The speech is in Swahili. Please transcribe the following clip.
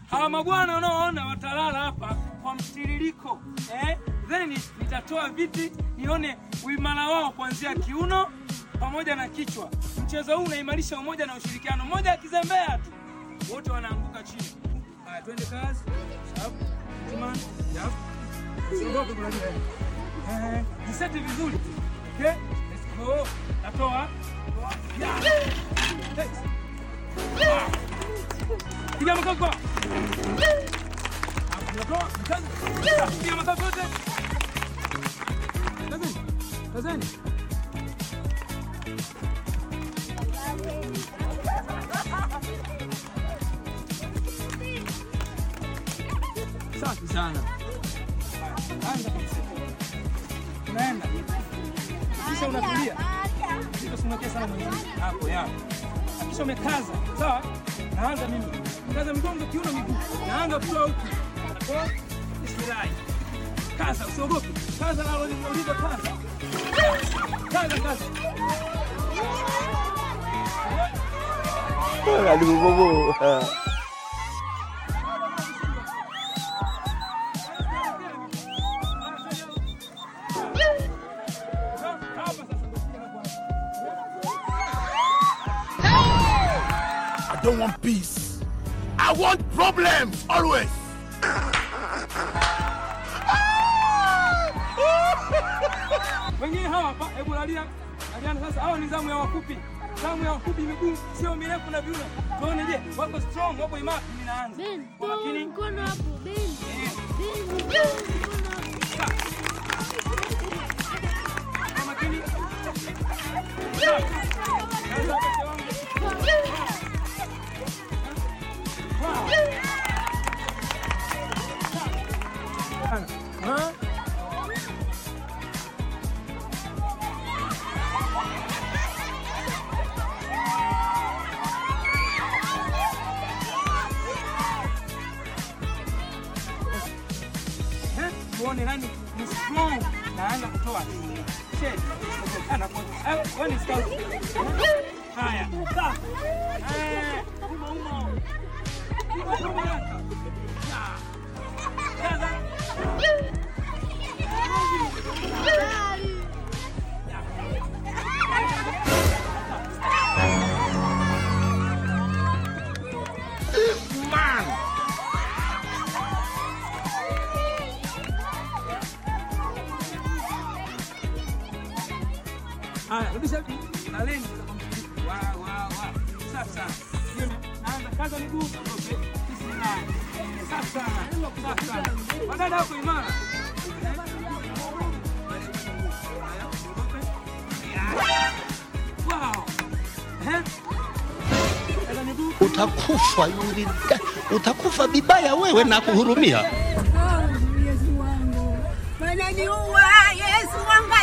Hawa mabwana unaoona watalala hapa kwa mtiririko eh? Then nitatoa viti nione uimara wao kuanzia kiuno pamoja na kichwa. Mchezo huu unaimarisha umoja na ushirikiano. Mmoja akizembea tu wote wanaanguka chini. Haya, twende kazi. Sharp. Timon. Yap. Usiogope kulalia. Eh, jiseti vizuri. Okay? Let's go. Natoa. Yeah. Thanks. Ah. Piga makoko. Natoa. Kazi. Piga makoko yote. Kazeni. Kazeni. Safi sana. Anza kabisa. Unaenda. Kisha unatulia. Usisimwakie sana mwingine. Hapo ya. Kisha umekaza. Sawa? Naanza mimi. Kaza mgongo, kiuno, miguu. Naanza kutoa huku. Natoa. Bismillah. Kaza, usiogope. Kaza nalo nimeuliza kaza. Kaza, kaza. Aduh, bobo. I don't want peace. I want problems always. Wengine hawa hapa, hebu lalia. Laliana sasa, hawa ni zamu ya wafupi. Zamu ya wafupi miguu sio mirefu na viuno. Tuone je, wako strong, wako imara. Mimi naanza. Ben, Kwa toa makini. mkono hapo, Ben. Eh, Ben, toa mkono hapo. kwa makini. Sawa. Kaza hapo wangu. Ha? Eh, tuone nani ni strong naanza kutoa Shade. Ana kwa- eh, wewe ni scout. Haya. Sawa. Eh, umo, umo. Umo, umo. Ya. Kaza. Man. Haya, rudisha laleni. Wa wa wa. Sasa. Hiyo na- naanza kaza miguu. Okay. Bismillah. Sasa. Sasa. Wadada wako imara. Wow. Eh? Kaza miguu. Utakufa yuli, utakufa vibaya wewe na kuhurumia. Yesu wangu, wananiua Yesu wangu